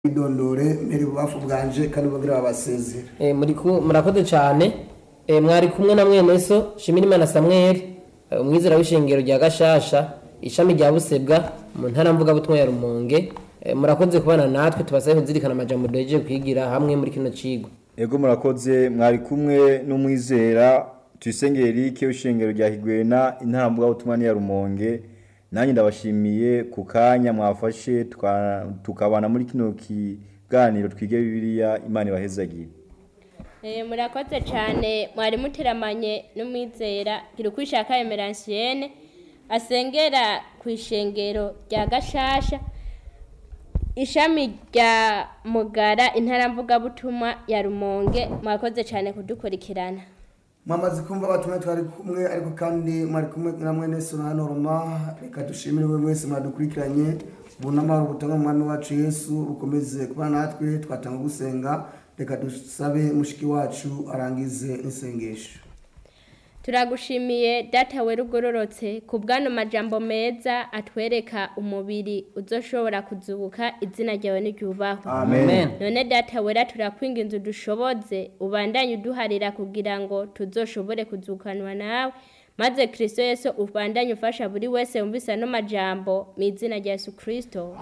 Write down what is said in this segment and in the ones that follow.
idondore mbere bubafu bwanje kandi bagira babasezera Eh, muri ku- murakoze cyane Eh, mwari kumwe na mwene so shimirimana samweli eh, umwizera w'ishengero rya gashasha ishami rya busebwa mu ntara mvugabutumwa ya rumonge Eh, murakoze kubana natwe tubasabe kuzirikana amajambo duhejeje kwigira hamwe muri kino cigwa Ego murakoze mwari kumwe n'umwizera tuyisengere Eric w'ishengero rya Higwena intambwe y'ubutumwa ya Rumonge nanjye ndabashimiye ku kanya mwafashe tuka- tukabana muri kino kiganiro twige Bibiliya Imana ibahezagire Eh, murakoze cyane mwari muteramanye n'umwizera girukwishaka emeransiene asengera ku ishengero rya gashasha ishami rya mugara intara mvugabutumwa ya rumonge mwakoze cyane kudukurikirana mwamaze kumva abatumwa twari kumwe ariko kandi mwari kumwe na mwene so na norma reka dushimire we mwese mwadukurikiranye bunamahoro ubutumwa mu mwami wacu yesu bukomeze kuba natwe twatanga gusenga reka dusabe mushiki wacu arangize n'isengesho turagushimiye data wera ugororotse ku bwano majambo meza atwereka umubiri uzoshobora kuzubuka izina ryawe n'iryubahwe Amen none data wera turakwinginze udushoboze ubandanye uduharira kugira ngo tuzoshobore kuzukanwa nawe maze kristo yesu ubandanye ufasha buri wese wumvise ano majambo mu izina rya yesu kristo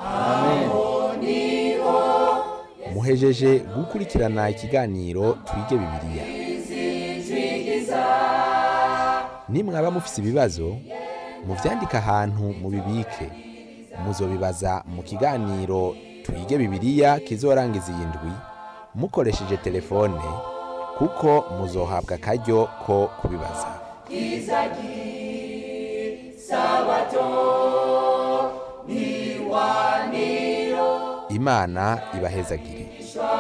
muhejeje gukurikirana ikiganiro twige bibiliya nimwaba mufise ibibazo muvyandike ahantu mubibike muzobibaza mu kiganiro twige bibiliya kizorangiza iyi ndwi mukoresheje telefone kuko muzohabwa akaryo ko kubibaza imana ibahezagire